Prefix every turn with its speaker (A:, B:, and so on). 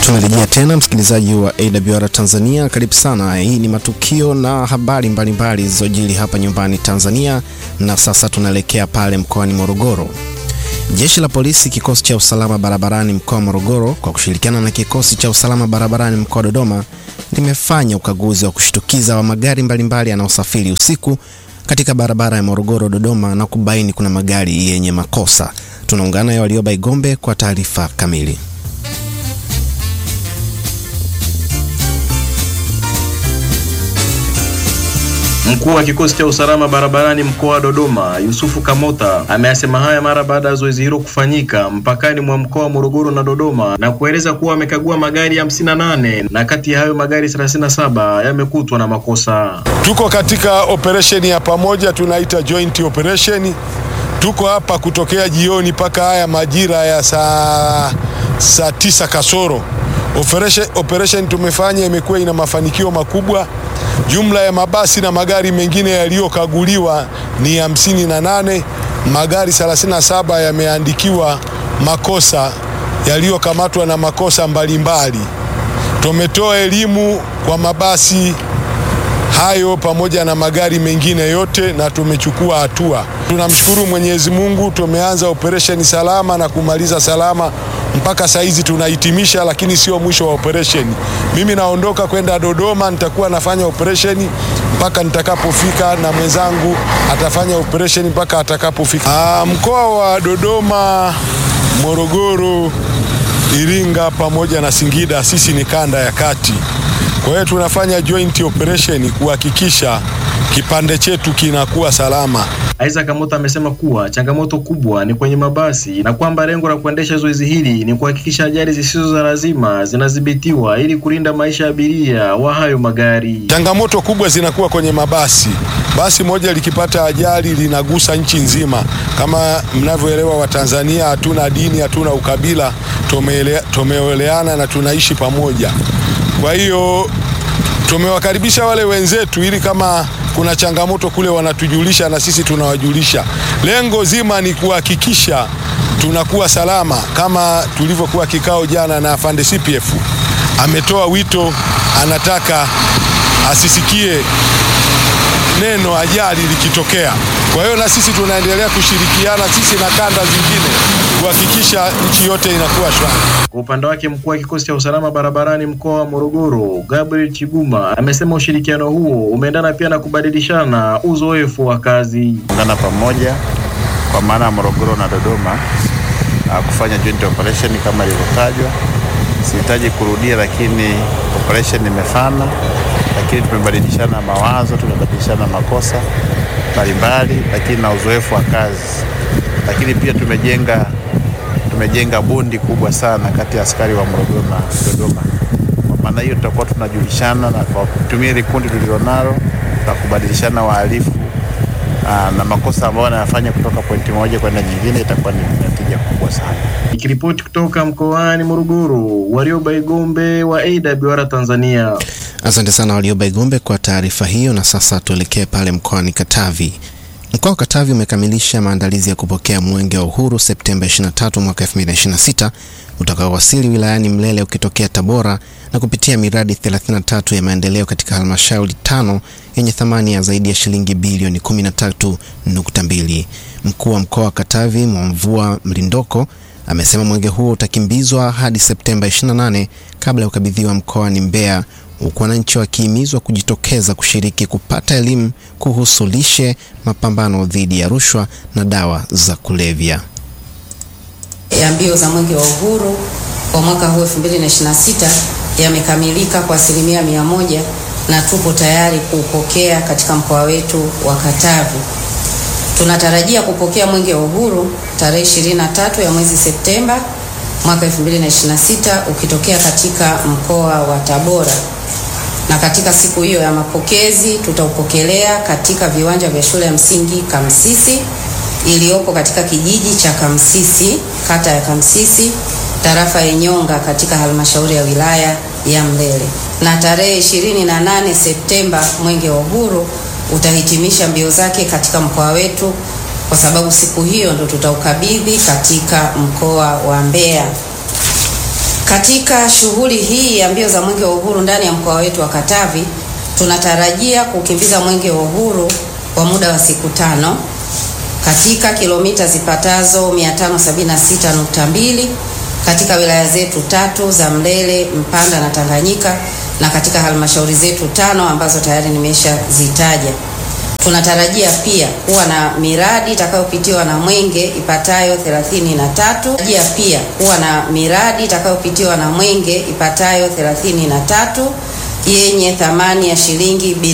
A: Tumerejea tena msikilizaji wa AWR Tanzania, karibu sana. Hii ni matukio na habari mbalimbali zilizojiri hapa nyumbani Tanzania, na sasa tunaelekea pale mkoani Morogoro. Jeshi la polisi kikosi cha usalama barabarani mkoa wa Morogoro kwa kushirikiana na kikosi cha usalama barabarani mkoa wa Dodoma limefanya ukaguzi wa kushtukiza wa magari mbalimbali yanayosafiri usiku katika barabara ya Morogoro Dodoma na kubaini kuna magari yenye makosa. Tunaungana na Walioba Igombe kwa taarifa kamili.
B: Mkuu wa kikosi cha usalama barabarani mkoa wa Dodoma, Yusufu Kamota, ameyasema haya mara baada ya zoezi hilo kufanyika mpakani mwa mkoa wa Morogoro na Dodoma na kueleza kuwa amekagua magari hamsini na nane na kati ya hayo magari 37 yamekutwa na makosa.
C: Tuko katika operesheni ya pamoja tunaita joint operation. Tuko hapa kutokea jioni mpaka haya majira ya saa saa tisa kasoro. Operation, operation tumefanya imekuwa ina mafanikio makubwa. Jumla ya mabasi na magari mengine yaliyokaguliwa ni hamsini na nane. Magari 37 yameandikiwa makosa yaliyokamatwa na makosa mbalimbali. Tumetoa elimu kwa mabasi hayo pamoja na magari mengine yote na tumechukua hatua. Tunamshukuru Mwenyezi Mungu, tumeanza operesheni salama na kumaliza salama mpaka saa hizi tunahitimisha, lakini sio mwisho wa operesheni. Mimi naondoka kwenda Dodoma, nitakuwa nafanya operesheni mpaka nitakapofika, na mwenzangu atafanya operesheni mpaka atakapofika. Mkoa wa Dodoma, Morogoro, Iringa pamoja na Singida, sisi ni kanda ya kati. Kwa hiyo tunafanya joint operation kuhakikisha kipande chetu kinakuwa salama.
B: Isaac Kamota amesema kuwa changamoto kubwa ni kwenye mabasi na kwamba lengo la kuendesha zoezi hili ni kuhakikisha ajali zisizo za lazima zinadhibitiwa ili kulinda maisha ya abiria wa hayo magari.
C: Changamoto kubwa zinakuwa kwenye mabasi. Basi moja likipata ajali linagusa nchi nzima. Kama mnavyoelewa, Watanzania hatuna dini, hatuna ukabila, tumeeleana na tunaishi pamoja. Kwa hiyo tumewakaribisha wale wenzetu ili kama kuna changamoto kule wanatujulisha na sisi tunawajulisha. Lengo zima ni kuhakikisha tunakuwa salama, kama tulivyokuwa kikao jana na afande CPF ametoa wito, anataka asisikie neno ajali likitokea. Kwa hiyo na sisi tunaendelea kushirikiana sisi na kanda zingine kuhakikisha nchi yote inakuwa shwari.
B: Kwa upande wake mkuu wa kikosi cha usalama barabarani mkoa wa Morogoro, Gabriel Chiguma, amesema ushirikiano huo umeendana pia na kubadilishana uzoefu wa kazi.
D: Ungana pamoja kwa maana ya Morogoro na Dodoma kufanya joint operation kama ilivyotajwa. Sihitaji kurudia, lakini operation imefana, lakini tumebadilishana mawazo, tumebadilishana makosa mbalimbali, lakini na uzoefu wa kazi, lakini pia tumejenga tumejenga bondi kubwa sana kati ya askari wa Morogoro na Dodoma. Kwa maana hiyo tutakuwa tunajulishana na kwa kutumia ile kundi tulilonalo na kubadilishana wahalifu na makosa ambayo wanayafanya kutoka pointi moja kwenda nyingine, itakuwa ni natija kubwa sana.
B: Nikiripoti kutoka mkoani Morogoro, Warioba Igombe wa AWR Tanzania.
A: Asante sana Warioba Igombe kwa taarifa hiyo, na sasa tuelekee pale mkoani Katavi. Mkoa wa Katavi umekamilisha maandalizi ya kupokea Mwenge wa Uhuru Septemba 23 mwaka 2026 utakaowasili wilayani Mlele ukitokea Tabora na kupitia miradi 33 ya maendeleo katika halmashauri tano yenye thamani ya zaidi ya shilingi bilioni 13.2. Mkuu wa mkoa wa Katavi Mwamvua Mlindoko amesema mwenge huo utakimbizwa hadi Septemba 28 kabla ya kukabidhiwa mkoani Mbeya huku wananchi wakihimizwa kujitokeza kushiriki kupata elimu kuhusu lishe, mapambano dhidi ya rushwa na dawa za kulevya.
E: ya mbio za mwenge wa uhuru kwa mwaka huu 2026 yamekamilika kwa asilimia mia moja na tupo tayari kuupokea katika mkoa wetu wa Katavi. Tunatarajia kupokea mwenge wa uhuru tarehe 23 ya mwezi Septemba mwaka 2026 ukitokea katika mkoa wa Tabora na katika siku hiyo ya mapokezi tutaupokelea katika viwanja vya shule ya msingi Kamsisi iliyopo katika kijiji cha Kamsisi, kata ya Kamsisi, tarafa ya Nyonga katika halmashauri ya wilaya ya Mlele. Na tarehe 28 Septemba mwenge wa uhuru utahitimisha mbio zake katika mkoa wetu, kwa sababu siku hiyo ndo tutaukabidhi katika mkoa wa Mbeya. Katika shughuli hii ya mbio za Mwenge wa Uhuru ndani ya mkoa wetu wa Katavi, tunatarajia kukimbiza Mwenge wa Uhuru kwa muda wa siku tano katika kilomita zipatazo 576.2 katika wilaya zetu tatu za Mlele, Mpanda na Tanganyika na katika halmashauri zetu tano ambazo tayari nimeshazitaja. Tunatarajia pia kuwa na miradi itakayopitiwa na Mwenge ipatayo 33. Tunatarajia pia kuwa na miradi itakayopitiwa na Mwenge ipatayo 33 yenye thamani ya shilingi